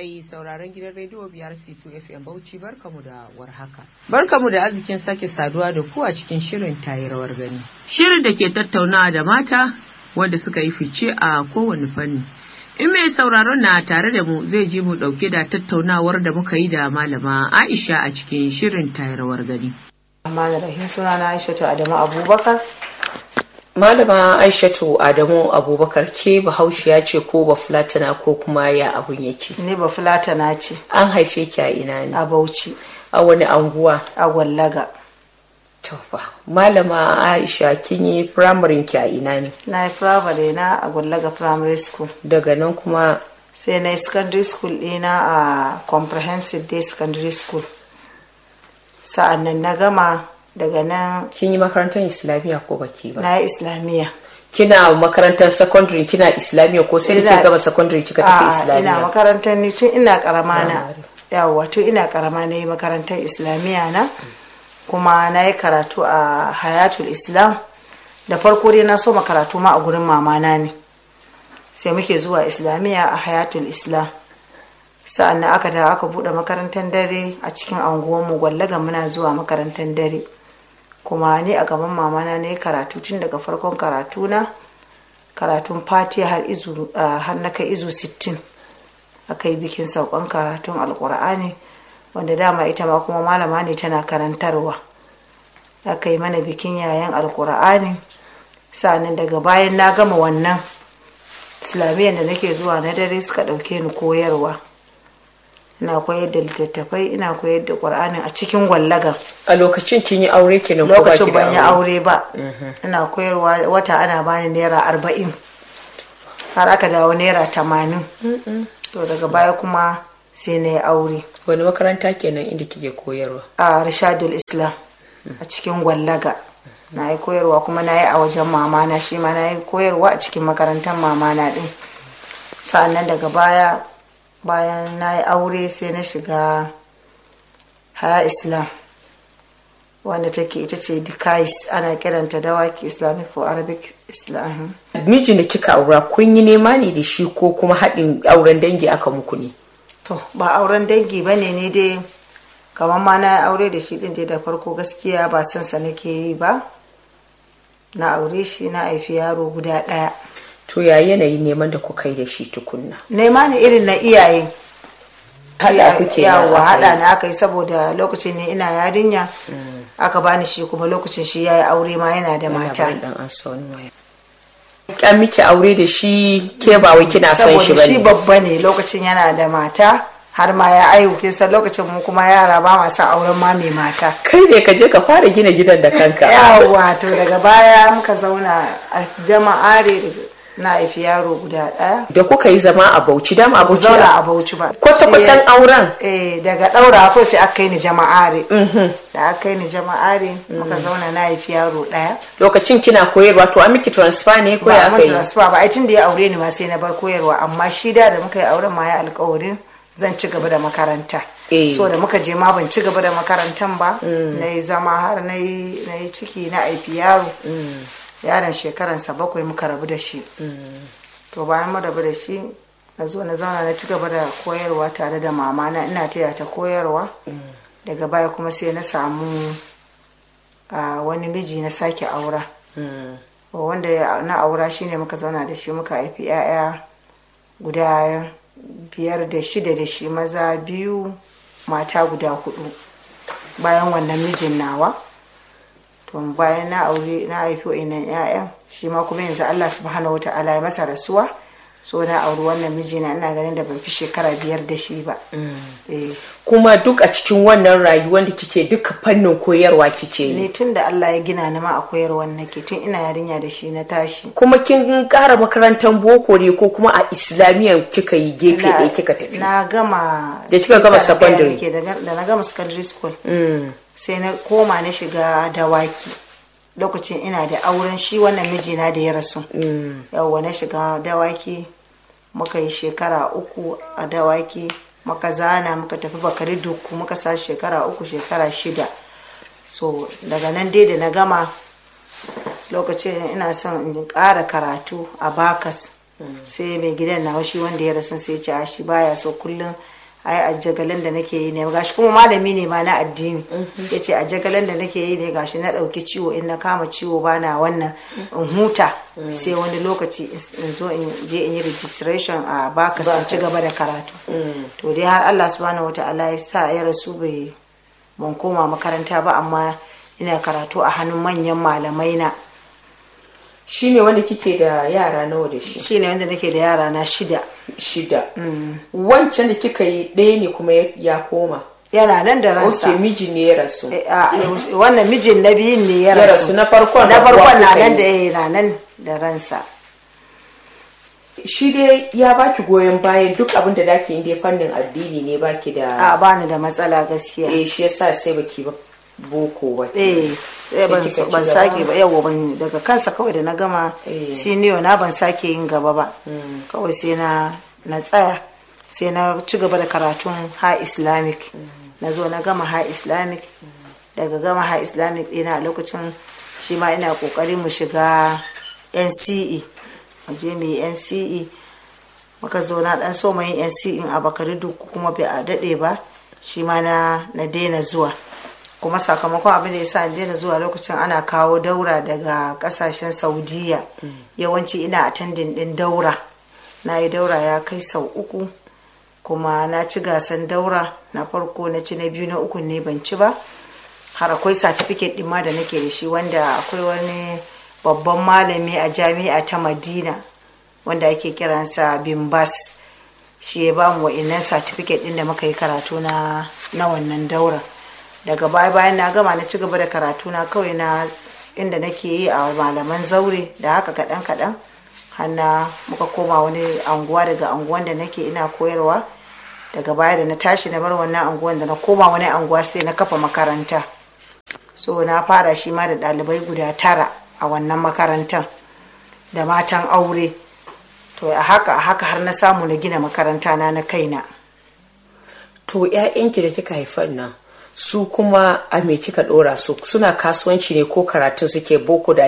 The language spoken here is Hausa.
Mai sauraron gidan rediyo biyar C2 FM Bauchi barkamu da warhaka. Barkamu da arzikin sake saduwa da ku a cikin shirin tayi rawar gani. Shirin da ke tattaunawa da mata wanda suka yi fice a kowane fanni. In mai sauraron na tare da mu zai ji mu dauke da tattaunawar da muka yi da malama Aisha a cikin shirin tayi rawar gani. Amma da rahim suna na Aisha Adamu Abubakar. Malama Aishatu Adamu Abubakar ke bahaushiya ce ko ba fulatana ko kuma ya abun yake. Ni ba fulatana ce An haife ki a ina ne? a Bauchi A wani anguwa? a Gwallaga. To fa. Malama Aisha kin yi firamarin ki a ina ne? Na yi firamare na a Gwallaga Primary School. Daga nan kuma Sai na yi secondary school ɗina a Comprehensive Day Secondary School. Sa'an nan na gama daga nan kin yi makarantar Islamiyya ko baki ba? na yi Islamiyya. Kina makarantar secondary kina Islamiyya ko sai da Ina- kika gama secondary kika tafi A'a, ina Islamiyya? makarantar ni tun ina karama na Primary. yawa tun ina karama na yi makarantar islamiyya na kuma na yi karatu a hayatul islam da farko dai na so karatu ma a gurin mamana ne sai muke zuwa islamiyya a hayatul islam sa'an nan aka da aka bude makarantar dare a cikin anguwanmu gwallaga muna zuwa makarantar dare kuma ni a gaban mamana na yi karatu tun daga farkon karatu na karatun fatiha har izu ah, har na kai izu 60 aka yi bikin saukan karatun alkur'ani wanda dama ita ma kuma malama ne tana karantarwa aka yi mana bikin yayan alkur'ani sa'annan daga bayan na gama wannan islamiyyar da nake zuwa na dare suka ɗauke ni koyarwa ina koyar da littattafai ina koyar da ƙur'ani a cikin gwallagan A lokacin kin yi aure kenan ko baki lokacin da ban yi aure ba ina koyarwa wata ana bani naira arba'in har aka dawo naira tamanin to daga baya kuma sai na yi aure Wani makaranta kenan inda kike koyarwa? a rishadul islam a cikin gwallaga na yi koyarwa kuma na yi a wajen mamana shi ma na yi koyarwa a cikin makarantar mamana din sa'annan daga baya bayan na yi aure sai na shiga haya islam wanda take ita ce dikais ana kiranta dawaki islamic for arabic islam Mijin da kika aura kun yi nema ne da shi ko kuma haɗin auren dangi aka muku ne? to ba auren dangi ba ne ni dai kamar ma na yi aure da shi din dai da farko gaskiya ba son sa nake yi ba na aure shi na haifi yaro guda ɗaya To ya yanayin neman da kuka yi da shi tukunna? nema ne irin na iyaye Haɗa kuke yawa aka yi. haɗa na aka yi saboda lokacin ne ina yarinya aka bani shi kuma lokacin shi ya yi aure ma yana da mata Yana bayan ɗan an sa wani waya. An miki aure da shi ke ba wai kina son shi saboda shi bane. babba ne lokacin yana da mata har ma ya aihu kin san lokacin mu kuma yara ba ma son auren ma mai mata Kai ne ka je ka fara gina gidan da kanka. yawa to daga baya muka zauna a jama'are na haifi yaro guda ɗaya Da kuka yi zama a Bauchi dama a mu Bauchi. zauna a bauchi ba Kwata-kwatan Sai- auren. eh daga ɗaura ko sai aka kai ni jama'are da aka kai ni jama'are muka zauna na haifi yaro ɗaya Lokacin kina koyarwa to an miki transfer ne ko ba ya mun aka yi? transfer ba ai tun da ya aure ni ma sai na bar koyarwa amma shi da da muka yi auren ma ya alƙawarin zan ci gaba da makaranta Eh. so da muka je ma ban ci gaba da makarantan ba na yi zama har na yi na yi ciki na haifi yaro yaron shekaransa bakwai muka rabu da shi to bayan mu rabu da shi na zo na zauna na ci gaba da koyarwa tare da mama na ina taya ta koyarwa daga baya kuma sai na samu a wani miji na sake aura wanda ya- na aura shine muka zauna da shi muka haifi 'ya'ya guda biyar da shida da shi maza biyu mata guda hudu bayan wannan mijin nawa to bayan na aure na haifi wa'innan 'ya'yan shi ma kuma yanzu allah subhanahu wata'ala ya masa rasuwa so na auri wannan mijina ina ganin da ban fi shekara biyar da shi ba Eh. Kuma duk a cikin wannan rayuwar da kike duka fannin koyarwa kike yi. ni tun da allah ya gina ni ma a koyarwar nake tun ina yarinya da shi na tashi Kuma kin ƙara makarantar boko ne ko kuma a islamiyyar kika yi gefe Na- ɗaya kika tafi? na gama Da kika gama Isa na gaya secondary. miki, da da na gama secondary school Mm. sai na koma na shiga dawaki lokacin ina da auren shi wannan mijina da ya rasu yawwa na shiga dawaki muka yi shekara uku a dawaki muka zana muka tafi bakari duku muka sa shekara uku shekara shida so daga nan dai da na gama lokacin ina son in ƙara karatu a bakas sai mai gidan na shi wanda ya rasu sai ce a shi baya so kullum ai a jagalin da nake yi ne gashi kuma malami ne ma na addini ya ce a jagalin da nake yi ne gashi na ɗauki ciwo in na kama ciwo bana wannan in huta sai wani lokaci in zo in je in yi registration a baka sun ci gaba da karatu to dai har Allah subhanahu wata'ala ya sa ya rasu bai ban koma makaranta ba amma ina karatu a hannun manyan malamai na shine wanda kike da yara nawa da shi shine wanda nake da yara na shida shida wancan da kika yi ɗaya ne kuma ya koma yana nan da ransa ok miji ne ya rasu Eh, a, wannan mijin na biyun ne ya Ya rasu rasu, na farkon na rabuwa farkon na kuka nan yi. da eh, na nan da ransa shi dai ya baki goyon bayan duk abin da dake inda fannin addini ne baki da a bani da matsala gaskiya eh shi yasa sai baki ba boko ba eh sai ban kika ci ban gaba? sake ba yawa ban daga kansa kawai da na gama Eh. senior na ban sake yin gaba ba kawai sai na na tsaya sai na ci gaba da karatun ha islamic na zo na gama ha islamic daga gama ha islamic ɗina a lokacin shi ma ina kokari mu shiga nce mu je mu yi nce muka zo na dan so mai nce in a bakari duk kuma bai a daɗe ba shi ma na na daina zuwa kuma sakamakon abin da ya sa ni daina zuwa lokacin ana kawo daura daga kasashen saudiya yawanci ina attending din daura na yi daura ya kai sau uku kuma na ci gasan daura na farko na ci na biyu na uku ne ban ci ba har akwai certificate ɗin ma da nake da shi wanda akwai wani babban malami a jami'a ta madina wanda ake kiransa bimbas shi ya ba mu wa'innan certificate ɗin da muka yi karatu na na wannan daura daga baya bayan na gama na ci gaba da karatu na kawai na inda nake yi a malaman zaure da haka kaɗan kaɗan har na muka koma wani anguwa daga anguwan da nake ina koyarwa daga baya da na tashi na bar wannan anguwan da na koma wani anguwa sai na kafa makaranta so na fara shi ma da ɗalibai guda tara a wannan makarantar da matan aure to a haka a haka har na samu na gina makaranta na na kaina to ƴaƴanki da kika haifan nan su kuma a me kika ɗora su suna kasuwanci ne ko karatun suke boko da